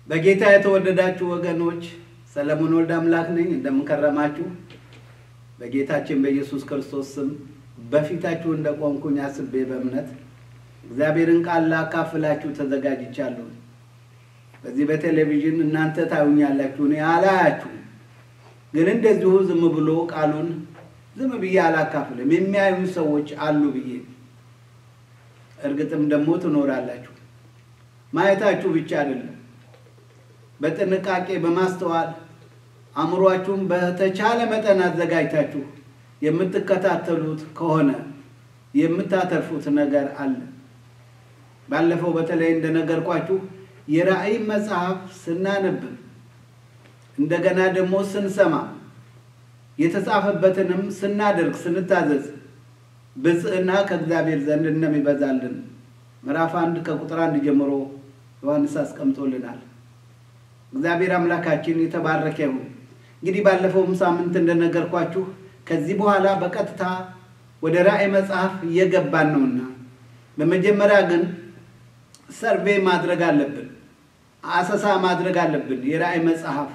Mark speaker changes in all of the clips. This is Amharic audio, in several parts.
Speaker 1: በጌታ የተወደዳችሁ ወገኖች ሰለሞን ወልደ አምላክ ነኝ። እንደምንከረማችሁ በጌታችን በኢየሱስ ክርስቶስ ስም በፊታችሁ እንደቆምኩኝ አስቤ በእምነት እግዚአብሔርን ቃል ላካፍላችሁ ተዘጋጅቻለሁ። በዚህ በቴሌቪዥን እናንተ ታዩኛላችሁ፣ እኔ አላያችሁ። ግን እንደዚሁ ዝም ብሎ ቃሉን ዝም ብዬ አላካፍልም። የሚያዩ ሰዎች አሉ ብዬ እርግጥም ደግሞ ትኖራላችሁ። ማየታችሁ ብቻ አይደለም፣ በጥንቃቄ በማስተዋል አእምሯችሁን በተቻለ መጠን አዘጋጅታችሁ የምትከታተሉት ከሆነ የምታተርፉት ነገር አለ። ባለፈው በተለይ እንደነገርኳችሁ የራእይ መጽሐፍ ስናነብ እንደገና ደግሞ ስንሰማ የተጻፈበትንም ስናደርግ ስንታዘዝ ብፅዕና ከእግዚአብሔር ዘንድ እንደሚበዛልን ምዕራፍ አንድ ከቁጥር አንድ ጀምሮ ዮሐንስ አስቀምጦልናል። እግዚአብሔር አምላካችን የተባረከ ይሁን። እንግዲህ ባለፈውም ሳምንት እንደነገርኳችሁ ከዚህ በኋላ በቀጥታ ወደ ራእይ መጽሐፍ እየገባን ነውና በመጀመሪያ ግን ሰርቬ ማድረግ አለብን፣ አሰሳ ማድረግ አለብን። የራእይ መጽሐፍ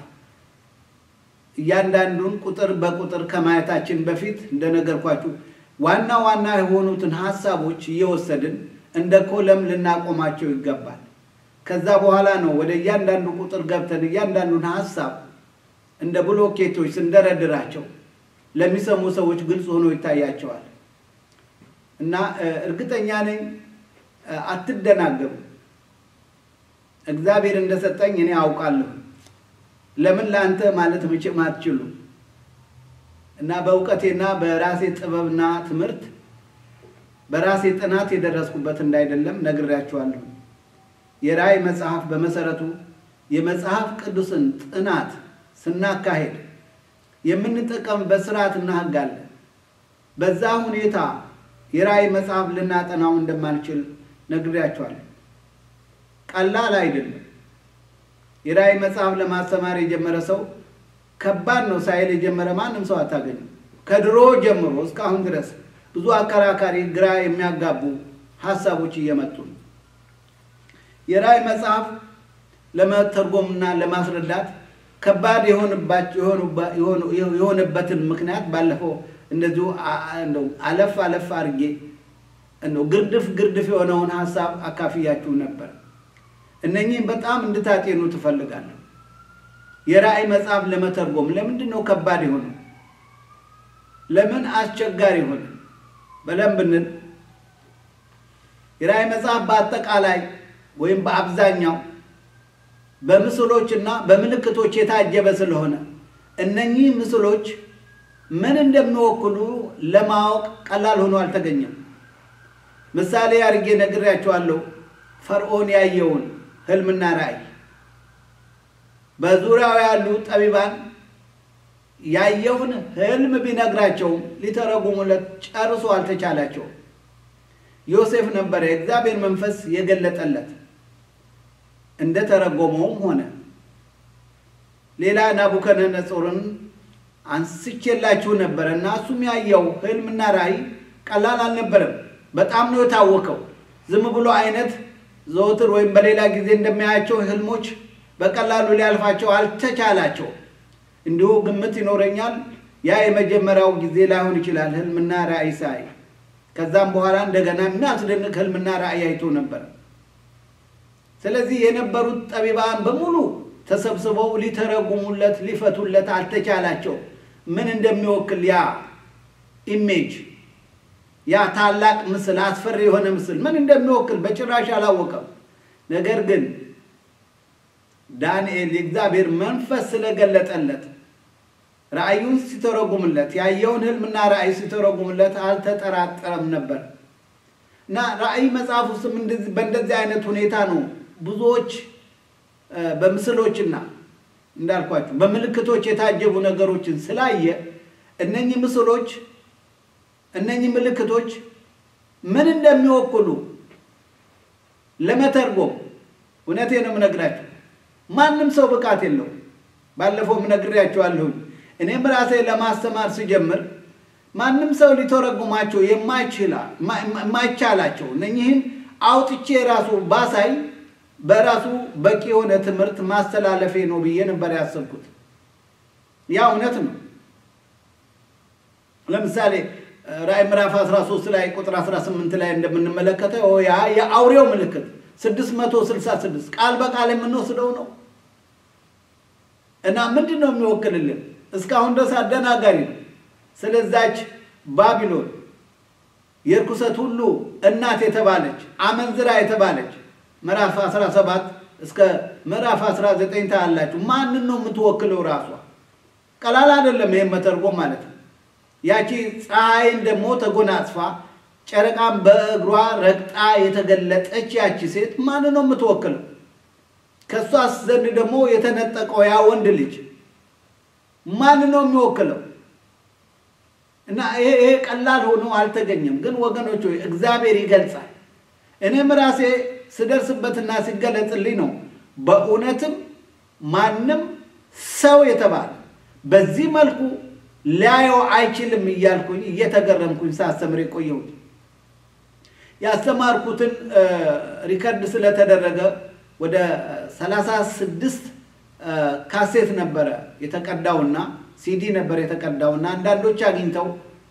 Speaker 1: እያንዳንዱን ቁጥር በቁጥር ከማየታችን በፊት እንደነገርኳችሁ ዋና ዋና የሆኑትን ሀሳቦች እየወሰድን እንደ ኮለም ልናቆማቸው ይገባል። ከዛ በኋላ ነው ወደ እያንዳንዱ ቁጥር ገብተን እያንዳንዱን ሀሳብ እንደ ብሎኬቶች ስንደረድራቸው ለሚሰሙ ሰዎች ግልጽ ሆኖ ይታያቸዋል። እና እርግጠኛ ነኝ አትደናገሩ። እግዚአብሔር እንደሰጠኝ እኔ አውቃለሁ። ለምን ለአንተ ማለት መቼም አትችሉ እና በእውቀቴና በራሴ ጥበብና ትምህርት በራሴ ጥናት የደረስኩበት እንዳይደለም ነግሬያችኋለሁ። የራእይ መጽሐፍ በመሰረቱ የመጽሐፍ ቅዱስን ጥናት ስናካሄድ የምንጠቀምበት ስርዓትና ሕግ አለ። በዛ ሁኔታ የራእይ መጽሐፍ ልናጠናው እንደማንችል ነግሬያችኋለሁ። ቀላል አይደለም። የራእይ መጽሐፍ ለማስተማር የጀመረ ሰው ከባድ ነው ሳይል የጀመረ ማንም ሰው አታገኙም። ከድሮ ጀምሮ እስካሁን ድረስ ብዙ አከራካሪ፣ ግራ የሚያጋቡ ሀሳቦች እየመጡ ነው። የራእይ መጽሐፍ ለመተርጎምና ለማስረዳት ከባድ የሆነበትን ምክንያት ባለፈው እንደዚሁ አለፍ አለፍ አድርጌ ግርድፍ ግርድፍ የሆነውን ሀሳብ አካፍያችሁ ነበር። እነኚህም በጣም እንድታጤኑ ትፈልጋለሁ። የራእይ መጽሐፍ ለመተርጎም ለምንድን ነው ከባድ የሆነ? ለምን አስቸጋሪ ሆነ ብለን ብንል የራእይ መጽሐፍ በአጠቃላይ ወይም በአብዛኛው በምስሎች እና በምልክቶች የታጀበ ስለሆነ እነኚህ ምስሎች ምን እንደሚወክሉ ለማወቅ ቀላል ሆኖ አልተገኘም። ምሳሌ አድርጌ ነግሬያቸዋለሁ። ፈርዖን ያየውን ህልምና ራእይ በዙሪያው ያሉ ጠቢባን ያየውን ህልም ቢነግራቸውም ሊተረጉሙለት ጨርሶ አልተቻላቸውም። ዮሴፍ ነበረ የእግዚአብሔር መንፈስ የገለጠለት እንደተረጎመውም ሆነ። ሌላ ናቡከደነጾርን አንስቼላችሁ ነበረ እና እሱም ያየው ህልምና ራእይ ቀላል አልነበረም። በጣም ነው የታወቀው። ዝም ብሎ አይነት ዘወትር ወይም በሌላ ጊዜ እንደሚያያቸው ህልሞች በቀላሉ ሊያልፋቸው አልተቻላቸው። እንዲሁ ግምት ይኖረኛል ያ የመጀመሪያው ጊዜ ላይሆን ይችላል ህልምና ራእይ ሳይ። ከዛም በኋላ እንደገና የሚያስደንቅ ህልምና ራእይ አይቶ ነበር። ስለዚህ የነበሩት ጠቢባን በሙሉ ተሰብስበው ሊተረጉሙለት ሊፈቱለት አልተቻላቸው። ምን እንደሚወክል ያ ኢሜጅ ያ ታላቅ ምስል አስፈሪ የሆነ ምስል ምን እንደሚወክል በጭራሽ አላወቀም። ነገር ግን ዳንኤል የእግዚአብሔር መንፈስ ስለገለጠለት ራእዩን ሲተረጉምለት ያየውን ህልምና ራእይ ሲተረጉምለት አልተጠራጠረም ነበር እና ራእይ መጽሐፍ ውስጥም በእንደዚህ አይነት ሁኔታ ነው ብዙዎች በምስሎችና እንዳልኳችሁ በምልክቶች የታጀቡ ነገሮችን ስላየ እነኚህ ምስሎች እነኚህ ምልክቶች ምን እንደሚወክሉ ለመተርጎም እውነቴ ነው የምነግራችሁ፣ ማንም ሰው ብቃት የለውም። ባለፈው ነግሬያችኋለሁ። እኔም ራሴ ለማስተማር ስጀምር ማንም ሰው ሊተረጉማቸው የማይቻላቸው እነኚህን አውጥቼ ራሱ ባሳይ በራሱ በቂ የሆነ ትምህርት ማስተላለፌ ነው ብዬ ነበር ያሰብኩት። ያ እውነት ነው። ለምሳሌ ራእይ ምዕራፍ 13 ላይ ቁጥር 18 ላይ እንደምንመለከተው ያ የአውሬው ምልክት 666 ቃል በቃል የምንወስደው ነው እና ምንድን ነው የሚወክልልን? እስካሁን ድረስ አደናጋሪ ነው። ስለዛች ባቢሎን የርኩሰት ሁሉ እናት የተባለች አመንዝራ የተባለች ምዕራፍ 17 እስከ ምዕራፍ 19 ታያላችሁ። ማንን ነው የምትወክለው? ራሷ ቀላል አይደለም ይሄን መተርጎም ማለት ነው። ያቺ ፀሐይን ደግሞ ተጎናጽፋ ጨረቃን በእግሯ ረግጣ የተገለጠች ያቺ ሴት ማንን ነው የምትወክለው? ከእሷስ ዘንድ ደግሞ የተነጠቀው ያ ወንድ ልጅ ማንን ነው የሚወክለው? እና ይሄ ቀላል ሆኖ አልተገኘም። ግን ወገኖች ሆይ እግዚአብሔር ይገልጻል። እኔም ራሴ ስደርስበትና ሲገለጽልኝ ነው በእውነትም ማንም ሰው የተባለ በዚህ መልኩ ሊያየው አይችልም እያልኩኝ እየተገረምኩኝ ሳስተምር የቆየሁት ያስተማርኩትን ሪከርድ ስለተደረገ ወደ ሰላሳ ስድስት ካሴት ነበረ የተቀዳውና ሲዲ ነበር የተቀዳውና አንዳንዶች አግኝተው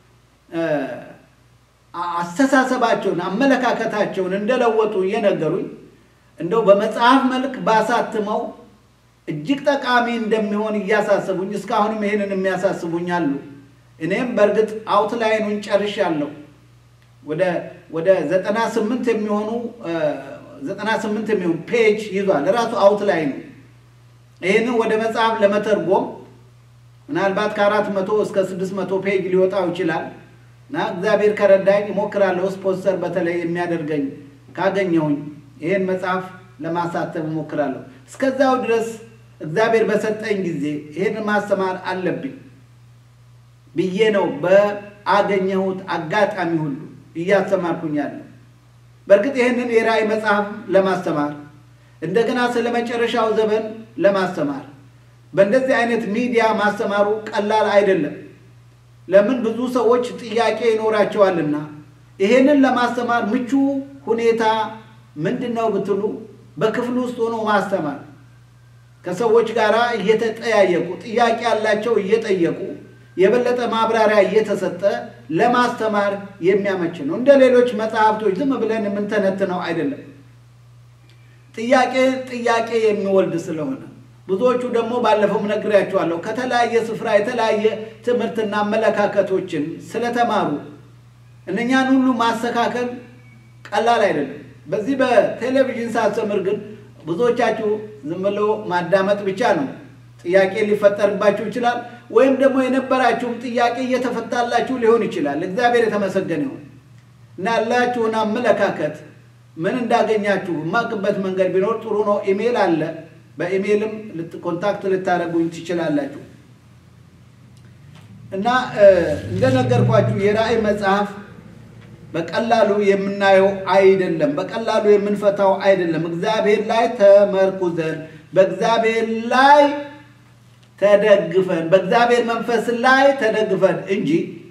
Speaker 1: አስተሳሰባቸውን አመለካከታቸውን እንደለወጡ እየነገሩኝ እንደው በመጽሐፍ መልክ ባሳትመው እጅግ ጠቃሚ እንደሚሆን እያሳሰቡኝ እስካሁንም ይህንን የሚያሳስቡኝ አሉ። እኔም በእርግጥ አውትላይኑን ጨርሻለሁ። ወደ ወደ ዘጠና ስምንት የሚሆኑ ዘጠና ስምንት የሚሆኑ ፔጅ ይዟል ራሱ አውትላይኑ። ይህንን ወደ መጽሐፍ ለመተርጎም ምናልባት ከአራት መቶ እስከ ስድስት መቶ ፔጅ ሊወጣው ይችላል እና እግዚአብሔር ከረዳኝ እሞክራለሁ። ስፖንሰር በተለይ የሚያደርገኝ ካገኘሁኝ ይህን መጽሐፍ ለማሳተም እሞክራለሁ። እስከዛው ድረስ እግዚአብሔር በሰጠኝ ጊዜ ይህን ማስተማር አለብኝ ብዬ ነው በአገኘሁት አጋጣሚ ሁሉ እያስተማርኩኝ ያለው። በእርግጥ ይህንን የራእይ መጽሐፍ ለማስተማር እንደገና ስለ መጨረሻው ዘመን ለማስተማር በእንደዚህ አይነት ሚዲያ ማስተማሩ ቀላል አይደለም። ለምን ብዙ ሰዎች ጥያቄ ይኖራቸዋልና ይሄንን ለማስተማር ምቹ ሁኔታ ምንድን ነው ብትሉ በክፍል ውስጥ ሆኖ ማስተማር ከሰዎች ጋር እየተጠያየቁ ጥያቄ ያላቸው እየጠየቁ የበለጠ ማብራሪያ እየተሰጠ ለማስተማር የሚያመች ነው። እንደ ሌሎች መጽሐፍቶች ዝም ብለን የምንተነትነው አይደለም። ጥያቄ ጥያቄ የሚወልድ ስለሆነ ብዙዎቹ ደግሞ ባለፈው ነግሬያቸዋለሁ ከተለያየ ስፍራ የተለያየ ትምህርትና አመለካከቶችን ስለተማሩ እነኛን ሁሉ ማስተካከል ቀላል አይደለም። በዚህ በቴሌቪዥን ሳስተምር ግን ብዙዎቻችሁ ዝም ብሎ ማዳመጥ ብቻ ነው። ጥያቄ ሊፈጠርባችሁ ይችላል። ወይም ደግሞ የነበራችሁም ጥያቄ እየተፈታላችሁ ሊሆን ይችላል። እግዚአብሔር የተመሰገነ ይሁን እና ያላችሁን አመለካከት ምን እንዳገኛችሁ የማቅበት መንገድ ቢኖር ጥሩ ነው። ኢሜይል አለ። በኢሜይልም ኮንታክት ልታደርጉኝ ትችላላችሁ። እና እንደነገርኳችሁ የራእይ መጽሐፍ በቀላሉ የምናየው አይደለም። በቀላሉ የምንፈታው አይደለም። እግዚአብሔር ላይ ተመርኩዘን በእግዚአብሔር ላይ ተደግፈን በእግዚአብሔር መንፈስ ላይ ተደግፈን እንጂ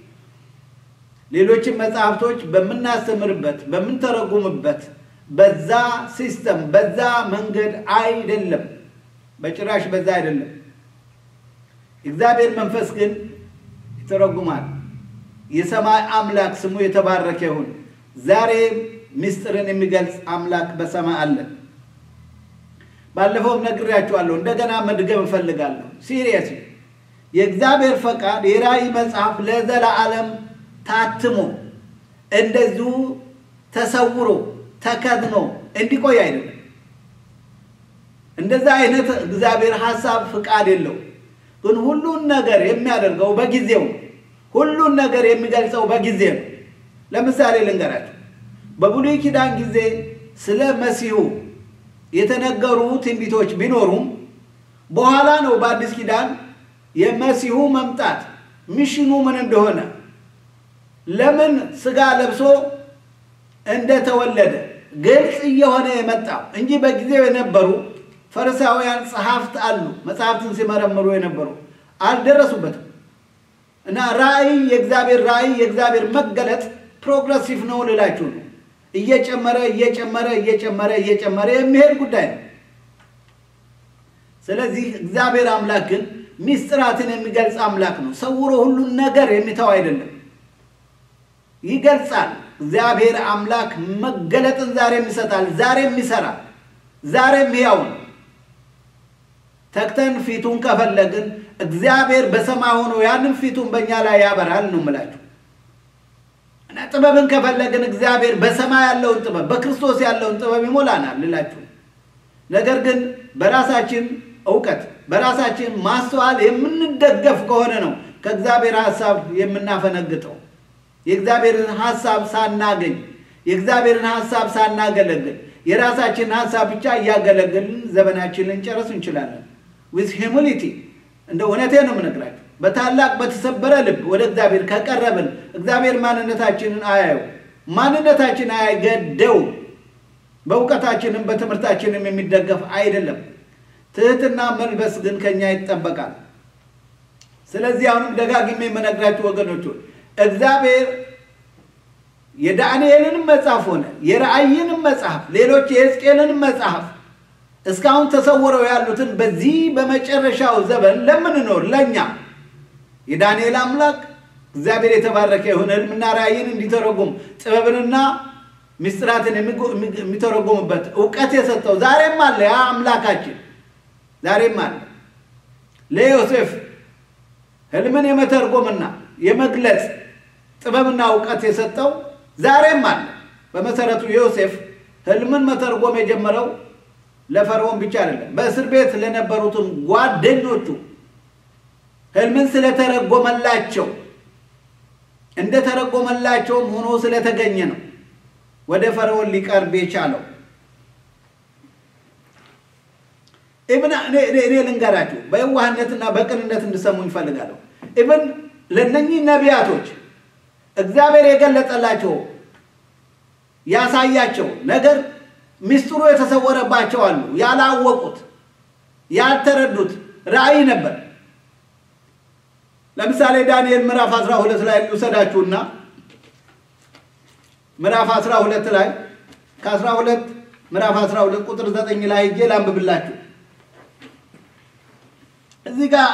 Speaker 1: ሌሎችን መጽሐፍቶች በምናስተምርበት በምንተረጉምበት በዛ ሲስተም በዛ መንገድ አይደለም። በጭራሽ በዛ አይደለም። እግዚአብሔር መንፈስ ግን ይተረጉማል። የሰማይ አምላክ ስሙ የተባረከ ይሁን። ዛሬ ምስጢርን የሚገልጽ አምላክ በሰማይ አለ። ባለፈውም ነግሬያችኋለሁ፣ እንደገና መድገም እፈልጋለሁ። ሲሪየስ የእግዚአብሔር ፈቃድ የራእይ መጽሐፍ ለዘላለም ታትሞ እንደዚሁ ተሰውሮ ተከድኖ እንዲቆይ አይደለም። እንደዛ አይነት እግዚአብሔር ሀሳብ ፍቃድ የለው። ግን ሁሉን ነገር የሚያደርገው በጊዜው ሁሉን ነገር የሚገልጸው በጊዜ ነው። ለምሳሌ ልንገራቸው። በብሉይ ኪዳን ጊዜ ስለ መሲሁ የተነገሩ ትንቢቶች ቢኖሩም በኋላ ነው በአዲስ ኪዳን የመሲሁ መምጣት ሚሽኑ ምን እንደሆነ ለምን ስጋ ለብሶ እንደተወለደ ግልጽ እየሆነ የመጣው እንጂ በጊዜው የነበሩ ፈሪሳውያን ጸሐፍት አሉ፣ መጽሐፍትን ሲመረምሩ የነበሩ አልደረሱበትም። እና ራእይ የእግዚአብሔር ራእይ የእግዚአብሔር መገለጥ ፕሮግረሲቭ ነው ልላችሁ ነው። እየጨመረ እየጨመረ እየጨመረ እየጨመረ የሚሄድ ጉዳይ ነው። ስለዚህ እግዚአብሔር አምላክ ግን ሚስጥራትን የሚገልጽ አምላክ ነው። ሰውሮ ሁሉን ነገር የሚተው አይደለም፣ ይገልጻል። እግዚአብሔር አምላክ መገለጥን ዛሬም ይሰጣል፣ ዛሬም ይሰራል፣ ዛሬም ሕያው ነው። ተግተን ፊቱን ከፈለግን እግዚአብሔር በሰማይ ሆኖ ያንን ፊቱን በእኛ ላይ ያበራል ነው የምላችሁ። እና ጥበብን ከፈለግን እግዚአብሔር በሰማይ ያለውን ጥበብ በክርስቶስ ያለውን ጥበብ ይሞላናል ልላችሁ። ነገር ግን በራሳችን እውቀት በራሳችን ማስተዋል የምንደገፍ ከሆነ ነው ከእግዚአብሔር ሀሳብ የምናፈነግጠው። የእግዚአብሔርን ሀሳብ ሳናገኝ የእግዚአብሔርን ሀሳብ ሳናገለግል የራሳችንን ሀሳብ ብቻ እያገለገልን ዘመናችንን ልንጨርስ እንችላለን። ዊዝ ሂሙሊቲ እንደ እውነቴ ነው የምነግራችሁ። በታላቅ በተሰበረ ልብ ወደ እግዚአብሔር ከቀረብን እግዚአብሔር ማንነታችንን አያዩ ማንነታችን አይገደው። በእውቀታችንም በትምህርታችንም የሚደገፍ አይደለም። ትህትና መልበስ ግን ከኛ ይጠበቃል። ስለዚህ አሁንም ደጋግሜ የምነግራችሁ ወገኖች እግዚአብሔር የዳንኤልንም መጽሐፍ ሆነ የራእይንም መጽሐፍ ሌሎች የሕዝቅኤልንም መጽሐፍ እስካሁን ተሰውረው ያሉትን በዚህ በመጨረሻው ዘመን ለምንኖር ለእኛ የዳንኤል አምላክ እግዚአብሔር የተባረከ የሆነ ሕልምና ራእይን እንዲተረጉም ጥበብንና ምስጢራትን የሚተረጉምበት እውቀት የሰጠው ዛሬም አለ። ያ አምላካችን ዛሬም አለ። ለዮሴፍ ሕልምን የመተርጎምና የመግለጽ ጥበብና እውቀት የሰጠው ዛሬም አለ። በመሰረቱ ዮሴፍ ሕልምን መተርጎም የጀመረው ለፈርዖን ብቻ አይደለም፣ በእስር ቤት ለነበሩትም ጓደኞቹ ሕልምን ስለተረጎመላቸው እንደተረጎመላቸውም ሆኖ ስለተገኘ ነው ወደ ፈርዖን ሊቀርብ የቻለው። ኢብን እኔ ልንገራችሁ በየዋህነትና በቅንነት እንድሰሙ ይፈልጋለሁ። ኢብን ለእነኚህ ነቢያቶች እግዚአብሔር የገለጠላቸው ያሳያቸው ነገር ሚስጥሩ የተሰወረባቸው አሉ። ያላወቁት ያልተረዱት ራእይ ነበር። ለምሳሌ ዳንኤል ምዕራፍ 12 ላይ ልውሰዳችሁና ምዕራፍ 12 ላይ ከ12 ምዕራፍ 12 ቁጥር 9 ላይ ሄጄ ላንብብላችሁ። እዚህ ጋር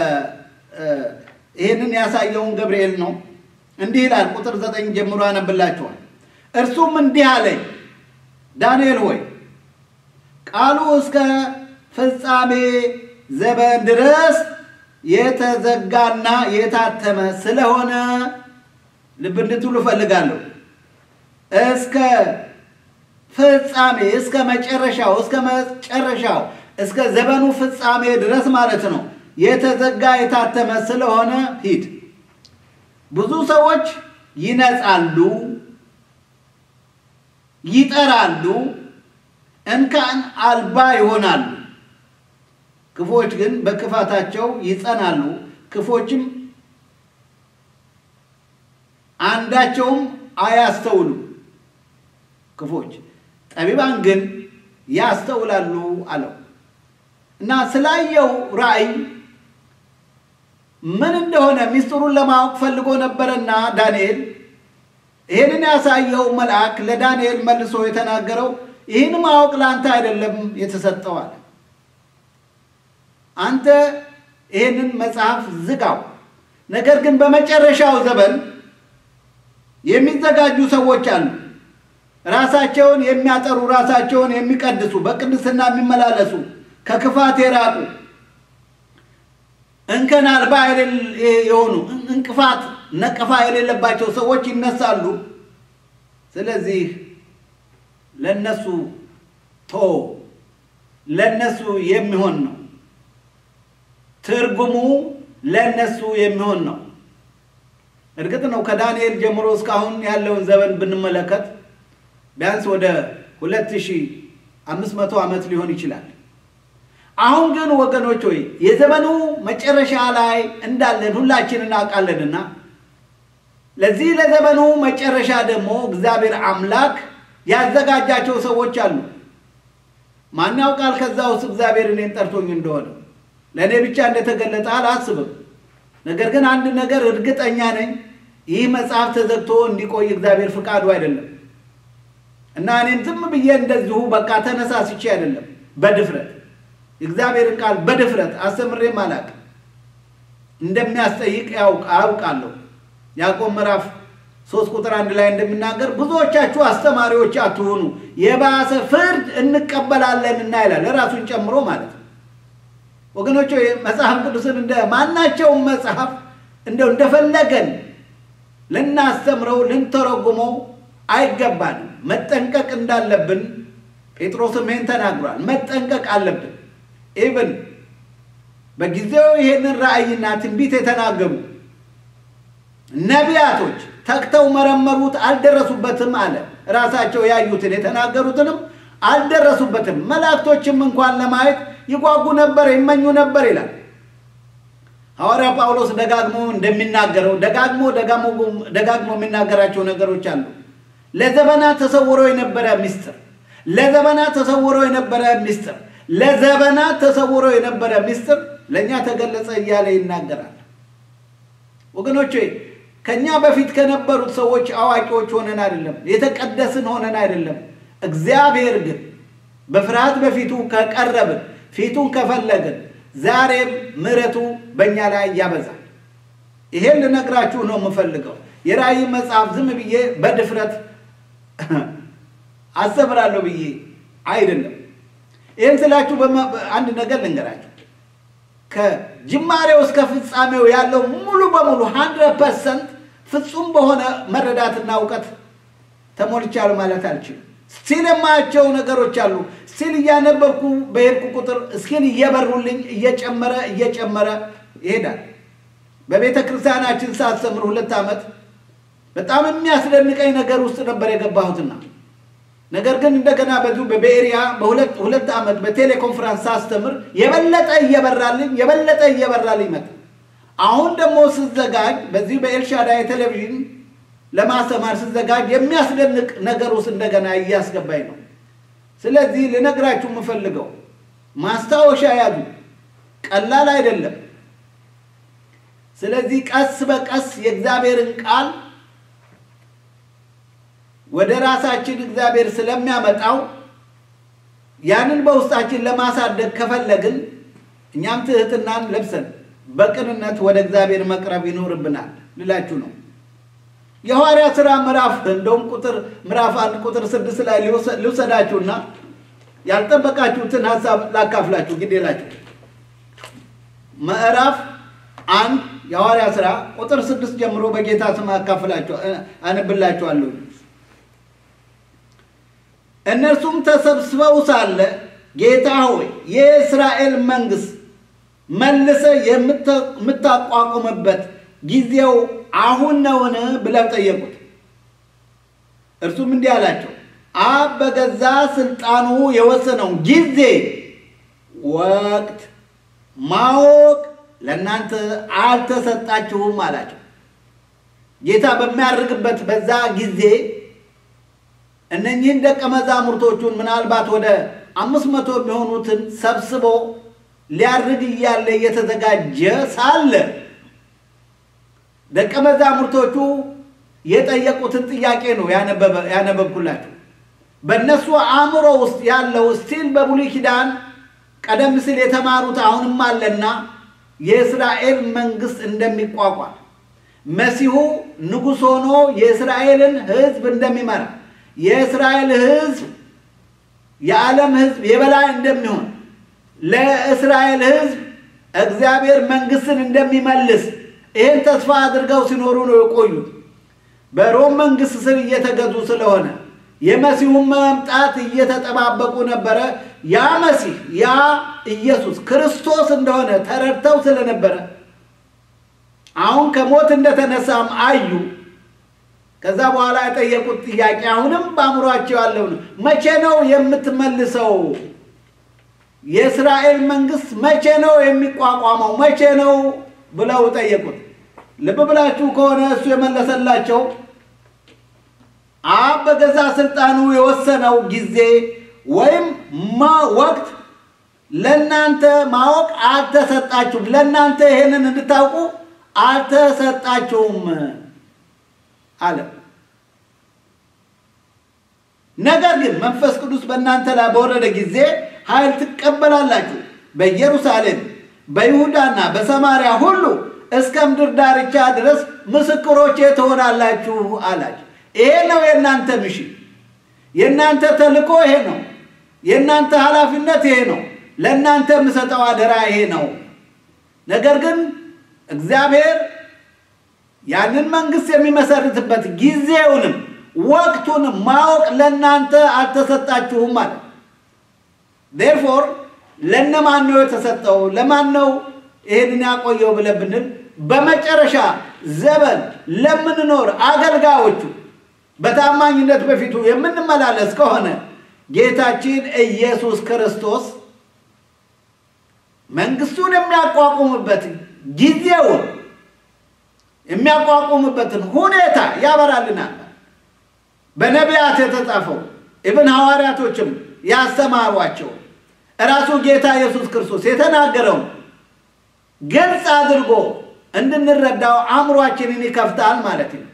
Speaker 1: ይህንን ያሳየውን ገብርኤል ነው። እንዲህ ይላል። ቁጥር 9 ጀምሮ ያነብላችኋል። እርሱም እንዲህ አለኝ፣ ዳንኤል ሆይ ቃሉ እስከ ፍጻሜ ዘመን ድረስ የተዘጋና የታተመ ስለሆነ ልብ እንድትሉ እፈልጋለሁ። እስከ ፍጻሜ እስከ መጨረሻው እስከ መጨረሻው እስከ ዘመኑ ፍጻሜ ድረስ ማለት ነው። የተዘጋ የታተመ ስለሆነ ሂድ። ብዙ ሰዎች ይነጻሉ፣ ይጠራሉ፣ እንከን አልባ ይሆናሉ። ክፎች ግን በክፋታቸው ይጸናሉ። ክፎችም አንዳቸውም አያስተውሉ። ክፎች ጠቢባን ግን ያስተውላሉ አለው እና ስላየው ራእይ ምን እንደሆነ ሚስጥሩን ለማወቅ ፈልጎ ነበረና ዳንኤል ይህንን ያሳየው መልአክ ለዳንኤል መልሶ የተናገረው ይህን ማወቅ ለአንተ አይደለም የተሰጠው አለ። አንተ ይህንን መጽሐፍ ዝጋው። ነገር ግን በመጨረሻው ዘመን የሚዘጋጁ ሰዎች አሉ። ራሳቸውን የሚያጠሩ፣ ራሳቸውን የሚቀድሱ፣ በቅድስና የሚመላለሱ፣ ከክፋት የራቁ እንከን አልባ የሆኑ እንቅፋት፣ ነቀፋ የሌለባቸው ሰዎች ይነሳሉ። ስለዚህ ለነሱ ቶ ለነሱ የሚሆን ነው። ትርጉሙ ለነሱ የሚሆን ነው። እርግጥ ነው ከዳንኤል ጀምሮ እስካሁን ያለውን ዘመን ብንመለከት ቢያንስ ወደ ሁለት ሺህ አምስት መቶ ዓመት ሊሆን ይችላል። አሁን ግን ወገኖች ሆይ የዘመኑ መጨረሻ ላይ እንዳለን ሁላችን እናውቃለንና ለዚህ ለዘመኑ መጨረሻ ደግሞ እግዚአብሔር አምላክ ያዘጋጃቸው ሰዎች አሉ። ማን ያውቃል? ከዛ ውስጥ እግዚአብሔር እኔን ጠርቶኝ እንደሆነ ለእኔ ብቻ እንደተገለጠ አላስብም። ነገር ግን አንድ ነገር እርግጠኛ ነኝ፣ ይህ መጽሐፍ ተዘግቶ እንዲቆይ እግዚአብሔር ፍቃዱ አይደለም። እና እኔም ዝም ብዬ እንደዚሁ በቃ ተነሳስቼ አይደለም፣ በድፍረት እግዚአብሔርን ቃል በድፍረት አስተምሬም አላውቅም። እንደሚያስጠይቅ አውቃለሁ። ያዕቆብ ምዕራፍ ሶስት ቁጥር አንድ ላይ እንደሚናገር ብዙዎቻችሁ አስተማሪዎች አትሆኑ የባሰ ፍርድ እንቀበላለን እና ይላል ለራሱን ጨምሮ ማለት ነው። ወገኖች መጽሐፍ ቅዱስን እንደ ማናቸውም መጽሐፍ እንደው እንደፈለገን ልናስተምረው ልንተረጉመው አይገባንም። መጠንቀቅ እንዳለብን ጴጥሮስም ይህን ተናግሯል። መጠንቀቅ አለብን። ኢብን በጊዜው ይሄንን ራእይና ትንቢት የተናገሩ ነቢያቶች ተግተው መረመሩት፣ አልደረሱበትም አለ። ራሳቸው ያዩትን የተናገሩትንም አልደረሱበትም። መላእክቶችም እንኳን ለማየት ይጓጉ ነበር፣ ይመኙ ነበር ይላል ሐዋርያ ጳውሎስ ደጋግሞ እንደሚናገረው ደጋግሞ ደጋግሞ የሚናገራቸው ነገሮች አሉ። ለዘመናት ተሰውሮ የነበረ ምስጢር፣ ለዘመናት ተሰውሮ የነበረ ምስጢር፣ ለዘመናት ተሰውሮ የነበረ ምስጢር ለእኛ ተገለጸ እያለ ይናገራል። ወገኖቼ ከእኛ በፊት ከነበሩት ሰዎች አዋቂዎች ሆነን አይደለም፣ የተቀደስን ሆነን አይደለም። እግዚአብሔር ግን በፍርሃት በፊቱ ከቀረብን ፊቱን ከፈለግን ዛሬም ምሕረቱ በእኛ ላይ ያበዛል። ይሄን ልነግራችሁ ነው የምፈልገው። የራእይ መጽሐፍ ዝም ብዬ በድፍረት አስተምራለሁ ብዬ አይደለም። ይህን ስላችሁ አንድ ነገር ልንገራችሁ። ከጅማሬው እስከ ፍጻሜው ያለው ሙሉ በሙሉ ሀንድረድ ፐርሰንት ፍጹም በሆነ መረዳትና እውቀት ተሞልቻለሁ ማለት አልችልም። ስቲል የማያቸው ነገሮች አሉ። ስቲል እያነበብኩ በሄድኩ ቁጥር እስኪል እየበሩልኝ እየጨመረ እየጨመረ ይሄዳል። በቤተ ክርስቲያናችን ሳስተምር ሁለት ዓመት በጣም የሚያስደንቀኝ ነገር ውስጥ ነበር የገባሁትና ነገር ግን እንደገና በዚሁ በቤሪያ በሁለት ሁለት ዓመት በቴሌኮንፈረንስ ሳስተምር የበለጠ እየበራልኝ የበለጠ እየበራልኝ መጣ። አሁን ደግሞ ስዘጋጅ በዚህ በኤልሻዳይ ቴሌቪዥን ለማስተማር ስዘጋጅ የሚያስደንቅ ነገር ውስጥ እንደገና እያስገባኝ ነው። ስለዚህ ልነግራችሁ የምፈልገው ማስታወሻ ያዙ፣ ቀላል አይደለም። ስለዚህ ቀስ በቀስ የእግዚአብሔርን ቃል ወደ ራሳችን እግዚአብሔር ስለሚያመጣው ያንን በውስጣችን ለማሳደግ ከፈለግን እኛም ትህትናን ለብሰን በቅንነት ወደ እግዚአብሔር መቅረብ ይኖርብናል ልላችሁ ነው። የሐዋርያ ሥራ ምዕራፍ እንደውም ቁጥር ምዕራፍ አንድ ቁጥር ስድስት ላይ ልውሰዳችሁና ያልጠበቃችሁትን ሀሳብ ላካፍላችሁ ግድ የላችሁ። ምዕራፍ አንድ የሐዋርያ ሥራ ቁጥር ስድስት ጀምሮ በጌታ ስም አካፍላችሁ አነብላችኋለሁ። እነርሱም ተሰብስበው ሳለ ጌታ ሆይ የእስራኤል መንግሥት መልሰ የምታቋቁምበት ጊዜው አሁን ነውን? ብለው ጠየቁት። እርሱም እንዲህ አላቸው፣ አብ በገዛ ስልጣኑ የወሰነውን ጊዜ ወቅት ማወቅ ለእናንተ አልተሰጣችሁም አላቸው። ጌታ በሚያርግበት በዛ ጊዜ እነኚህን ደቀ መዛሙርቶቹን ምናልባት ወደ አምስት መቶ የሚሆኑትን ሰብስቦ ሊያርግ እያለ እየተዘጋጀ ሳለ ደቀ መዛሙርቶቹ የጠየቁትን ጥያቄ ነው ያነበብኩላችሁ። በእነሱ አእምሮ ውስጥ ያለው ስቲል በብሉይ ኪዳን ቀደም ሲል የተማሩት አሁንም አለና የእስራኤል መንግስት እንደሚቋቋም መሲሁ ንጉሥ ሆኖ የእስራኤልን ሕዝብ እንደሚመራ የእስራኤል ሕዝብ የዓለም ሕዝብ የበላይ እንደሚሆን ለእስራኤል ሕዝብ እግዚአብሔር መንግስትን እንደሚመልስ ይህን ተስፋ አድርገው ሲኖሩ ነው የቆዩት። በሮም መንግስት ስር እየተገዙ ስለሆነ የመሲሁን መምጣት እየተጠባበቁ ነበረ። ያ መሲህ ያ ኢየሱስ ክርስቶስ እንደሆነ ተረድተው ስለነበረ አሁን ከሞት እንደተነሳም አዩ። ከዛ በኋላ የጠየቁት ጥያቄ አሁንም በአእምሯቸው ያለው ነው። መቼ ነው የምትመልሰው? የእስራኤል መንግስት መቼ ነው የሚቋቋመው? መቼ ነው ብለው ጠየቁት። ልብ ብላችሁ ከሆነ እሱ የመለሰላቸው አብ በገዛ ስልጣኑ የወሰነው ጊዜ ወይም ወቅት ለእናንተ ማወቅ አልተሰጣችሁም። ለእናንተ ይሄንን እንድታውቁ አልተሰጣችሁም አለ። ነገር ግን መንፈስ ቅዱስ በእናንተ ላይ በወረደ ጊዜ ኃይል ትቀበላላችሁ፣ በኢየሩሳሌም በይሁዳና በሰማርያ ሁሉ እስከ ምድር ዳርቻ ድረስ ምስክሮቼ ትሆናላችሁ አላችሁ። ይሄ ነው የእናንተ ምሽን፣ የእናንተ ተልእኮ ይሄ ነው። የእናንተ ኃላፊነት ይሄ ነው። ለእናንተ የምሰጠው አደራ ይሄ ነው። ነገር ግን እግዚአብሔር ያንን መንግስት የሚመሰርትበት ጊዜውንም ወቅቱንም ማወቅ ለእናንተ አልተሰጣችሁም ማለት ዴርፎር ለነማን ነው የተሰጠው? ለማን ነው ይሄንን ያቆየው ብለን ብንል በመጨረሻ ዘመን ለምንኖር አገልጋዮቹ በታማኝነት በፊቱ የምንመላለስ ከሆነ ጌታችን ኢየሱስ ክርስቶስ መንግስቱን የሚያቋቁምበት ጊዜውን የሚያቋቁምበትን ሁኔታ ያበራልናል። በነቢያት የተጻፈው ኢብን ሐዋርያቶችም ያስተማሯቸው እራሱ ጌታ ኢየሱስ ክርስቶስ የተናገረውን ግልጽ አድርጎ እንድንረዳው አእምሯችንን ይከፍታል ማለት ነው።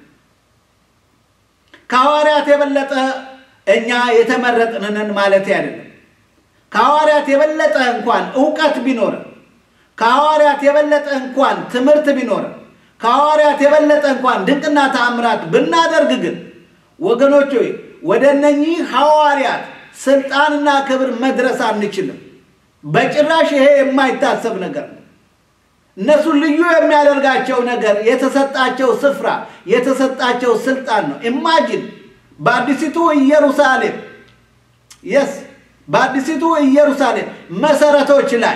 Speaker 1: ከሐዋርያት የበለጠ እኛ የተመረጥንን ማለት አይደለም። ከሐዋርያት የበለጠ እንኳን እውቀት ቢኖርም፣ ከሐዋርያት የበለጠ እንኳን ትምህርት ቢኖርም፣ ከሐዋርያት የበለጠ እንኳን ድንቅና ተአምራት ብናደርግ ግን ወገኖች ሆይ ወደ እነኚህ ሐዋርያት ስልጣንና ክብር መድረስ አንችልም። በጭራሽ ይሄ የማይታሰብ ነገር ነው። እነሱን ልዩ የሚያደርጋቸው ነገር የተሰጣቸው ስፍራ፣ የተሰጣቸው ስልጣን ነው። ኢማጂን በአዲሲቱ ኢየሩሳሌም የስ በአዲሲቱ ኢየሩሳሌም መሰረቶች ላይ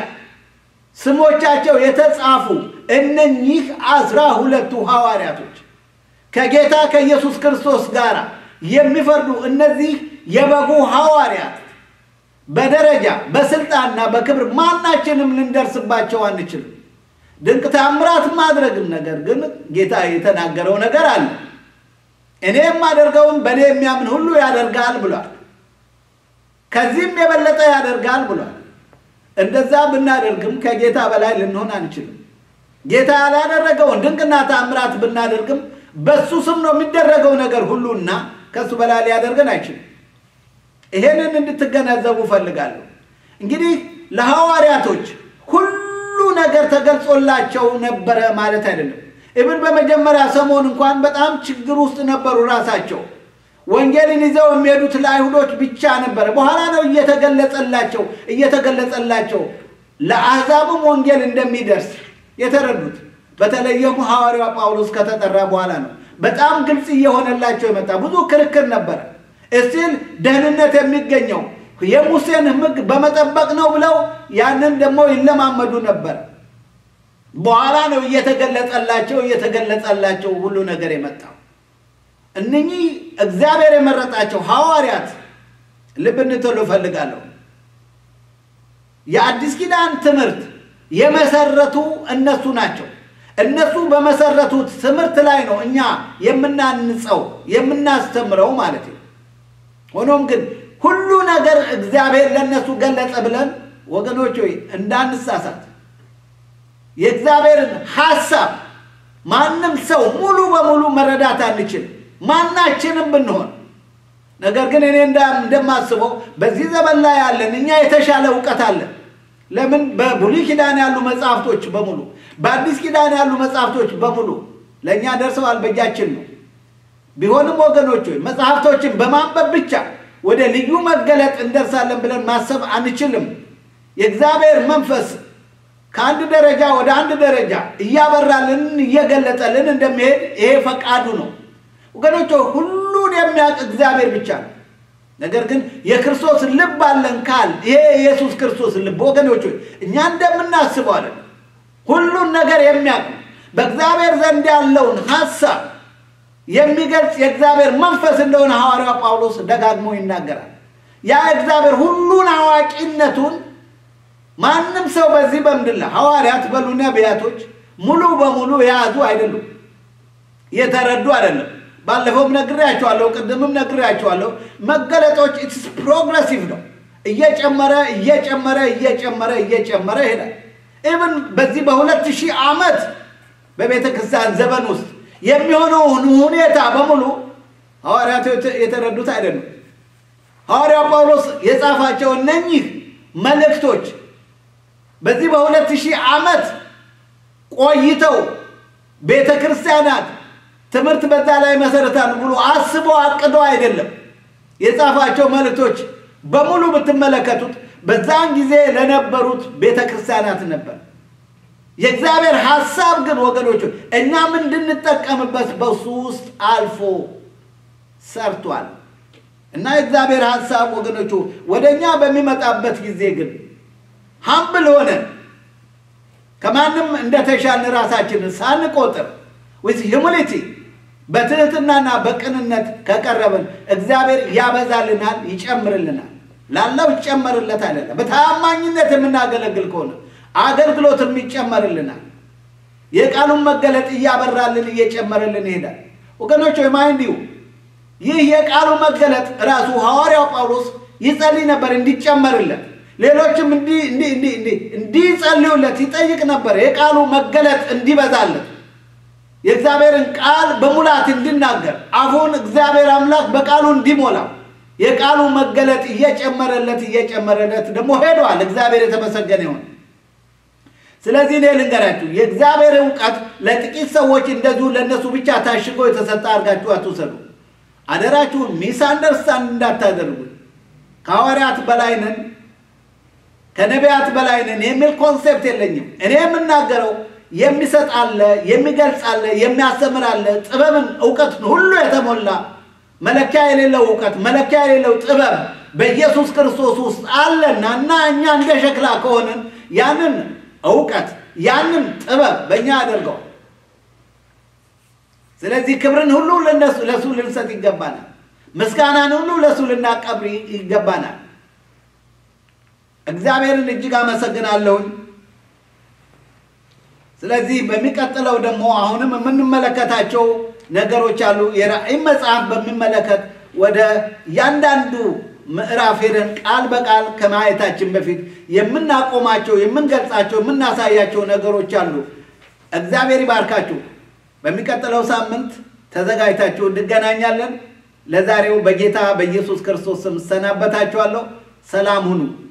Speaker 1: ስሞቻቸው የተጻፉ እነኚህ አስራ ሁለቱ ሐዋርያቶች ከጌታ ከኢየሱስ ክርስቶስ ጋር የሚፈርዱ እነዚህ የበጉ ሐዋርያት በደረጃ በስልጣንና በክብር ማናችንም ልንደርስባቸው አንችልም። ድንቅ ታምራት ማድረግም ነገር ግን ጌታ የተናገረው ነገር አለ። እኔ የማደርገውን በእኔ የሚያምን ሁሉ ያደርጋል ብሏል። ከዚህም የበለጠ ያደርጋል ብሏል። እንደዛ ብናደርግም ከጌታ በላይ ልንሆን አንችልም። ጌታ ያላደረገውን ድንቅና ታምራት ብናደርግም በሱ ስም ነው የሚደረገው ነገር ሁሉና ከሱ በላይ ሊያደርገን አይችልም። ይሄንን እንድትገነዘቡ ፈልጋለሁ። እንግዲህ ለሐዋርያቶች ሁሉ ነገር ተገልጾላቸው ነበረ ማለት አይደለም። ኢብን በመጀመሪያ ሰሞን እንኳን በጣም ችግር ውስጥ ነበሩ ራሳቸው። ወንጌልን ይዘው የሚሄዱት ለአይሁዶች ብቻ ነበረ። በኋላ ነው እየተገለጸላቸው እየተገለጸላቸው ለአሕዛብም ወንጌል እንደሚደርስ የተረዱት። በተለይም ሐዋርያው ጳውሎስ ከተጠራ በኋላ ነው በጣም ግልጽ እየሆነላቸው የመጣ። ብዙ ክርክር ነበረ። እስቲል ደህንነት የሚገኘው የሙሴን ሕግ በመጠበቅ ነው ብለው ያንን ደግሞ ይለማመዱ ነበር። በኋላ ነው እየተገለጸላቸው እየተገለጸላቸው ሁሉ ነገር የመጣው። እነኚህ እግዚአብሔር የመረጣቸው ሐዋርያት ልብ እንድትሉ እፈልጋለሁ። የአዲስ ኪዳን ትምህርት የመሰረቱ እነሱ ናቸው። እነሱ በመሰረቱት ትምህርት ላይ ነው እኛ የምናንጸው የምናስተምረው ማለት ነው። ሆኖም ግን ሁሉ ነገር እግዚአብሔር ለእነሱ ገለጸ ብለን ወገኖች ሆይ እንዳንሳሳት የእግዚአብሔርን ሐሳብ ማንም ሰው ሙሉ በሙሉ መረዳት አንችል ማናችንም ብንሆን። ነገር ግን እኔ እንደማስበው በዚህ ዘመን ላይ ያለን እኛ የተሻለ እውቀት አለን። ለምን? በብሉይ ኪዳን ያሉ መጽሐፍቶች በሙሉ በአዲስ ኪዳን ያሉ መጽሐፍቶች በሙሉ ለእኛ ደርሰዋል፣ በእጃችን ነው። ቢሆንም ወገኖች ሆይ መጽሐፍቶችን በማንበብ ብቻ ወደ ልዩ መገለጥ እንደርሳለን ብለን ማሰብ አንችልም። የእግዚአብሔር መንፈስ ከአንድ ደረጃ ወደ አንድ ደረጃ እያበራልን እየገለጠልን እንደሚሄድ ይሄ ፈቃዱ ነው። ወገኖች ሁሉን የሚያውቅ እግዚአብሔር ብቻ ነው። ነገር ግን የክርስቶስ ልብ አለን ካል ይሄ የኢየሱስ ክርስቶስ ልብ ወገኖች እኛ እንደምናስበው አለን ሁሉን ነገር የሚያውቅ በእግዚአብሔር ዘንድ ያለውን ሐሳብ የሚገልጽ የእግዚአብሔር መንፈስ እንደሆነ ሐዋርያው ጳውሎስ ደጋግሞ ይናገራል። ያ እግዚአብሔር ሁሉን አዋቂነቱን ማንም ሰው በዚህ በምድር ላይ ሐዋርያት በሉ ነቢያቶች ሙሉ በሙሉ የያዙ አይደሉም፣ የተረዱ አይደለም። ባለፈውም ነግሬያቸዋለሁ፣ ቅድምም ነግሬያቸዋለሁ። መገለጦች ኢትስ ፕሮግረሲቭ ነው። እየጨመረ እየጨመረ እየጨመረ እየጨመረ ይሄዳል። ኢብን በዚህ በሁለት ሺህ ዓመት በቤተ ክርስቲያን ዘመን ውስጥ የሚሆነውን ሁኔታ በሙሉ ሐዋርያት የተረዱት አይደሉም። ሐዋርያው ጳውሎስ የጻፋቸው እነኚህ መልእክቶች በዚህ በሁለት ሺህ ዓመት ቆይተው ቤተ ክርስቲያናት ትምህርት በዛ ላይ መሰረታል ብሎ አስበው አቅደው አይደለም የጻፋቸው መልእክቶች በሙሉ ብትመለከቱት በዛን ጊዜ ለነበሩት ቤተ ክርስቲያናት ነበር። የእግዚአብሔር ሐሳብ ግን ወገኖቹ እኛም እንድንጠቀምበት በሱ ውስጥ አልፎ ሰርቷል እና የእግዚአብሔር ሐሳብ ወገኖቹ ወደ እኛ በሚመጣበት ጊዜ ግን ሀምብል ሆነ ከማንም እንደተሻልን ራሳችንን ሳንቆጥር ዊዝ ሂሙሊቲ በትህትናና በቅንነት ከቀረብን እግዚአብሔር ያበዛልናል፣ ይጨምርልናል። ላለው ይጨመርለት አይደለም። በታማኝነት የምናገለግል ከሆነ አገልግሎትም ይጨመርልናል። የቃሉን መገለጥ እያበራልን እየጨመረልን ይሄዳል። ወገኖች ማይንድ ዩ ይህ የቃሉ መገለጥ ራሱ ሐዋርያው ጳውሎስ ይጸልይ ነበር እንዲጨመርለት፣ ሌሎችም እንዲጸልዩለት ይጠይቅ ነበር። የቃሉ መገለጥ እንዲበዛለት የእግዚአብሔርን ቃል በሙላት እንዲናገር አፉን እግዚአብሔር አምላክ በቃሉ እንዲሞላው የቃሉ መገለጥ እየጨመረለት እየጨመረለት ደግሞ ሄደዋል። እግዚአብሔር የተመሰገነ ይሁን። ስለዚህ እኔ ልንገራችሁ የእግዚአብሔር እውቀት ለጥቂት ሰዎች እንደዚሁ ለእነሱ ብቻ ታሽጎ የተሰጠ አድርጋችሁ አትውሰዱ። አደራችሁን ሚስ አንደርስታንድ እንዳታደርጉ። ከሐዋርያት በላይ ነን፣ ከነቢያት በላይ ነን የሚል ኮንሴፕት የለኝም። እኔ የምናገረው የሚሰጥ አለ፣ የሚገልጽ አለ፣ የሚያስተምር አለ፣ ጥበብን እውቀትን ሁሉ የተሞላ መለኪያ የሌለው እውቀት መለኪያ የሌለው ጥበብ በኢየሱስ ክርስቶስ ውስጥ አለና እና እኛ እንደ ሸክላ ከሆንን ያንን እውቀት ያንን ጥበብ በእኛ አድርገው። ስለዚህ ክብርን ሁሉ ለነሱ ለሱ ልንሰጥ ይገባናል። ምስጋናን ሁሉ ለሱ ልናቀብር ይገባናል። እግዚአብሔርን እጅግ አመሰግናለሁኝ። ስለዚህ በሚቀጥለው ደግሞ አሁንም የምንመለከታቸው ነገሮች አሉ። የራእይ መጽሐፍ በሚመለከት ወደ እያንዳንዱ ምዕራፍ ሄደን ቃል በቃል ከማየታችን በፊት የምናቆማቸው፣ የምንገልጻቸው፣ የምናሳያቸው ነገሮች አሉ። እግዚአብሔር ይባርካችሁ። በሚቀጥለው ሳምንት ተዘጋጅታችሁ እንገናኛለን። ለዛሬው በጌታ በኢየሱስ ክርስቶስ ስም እሰናበታችኋለሁ። ሰላም ሁኑ።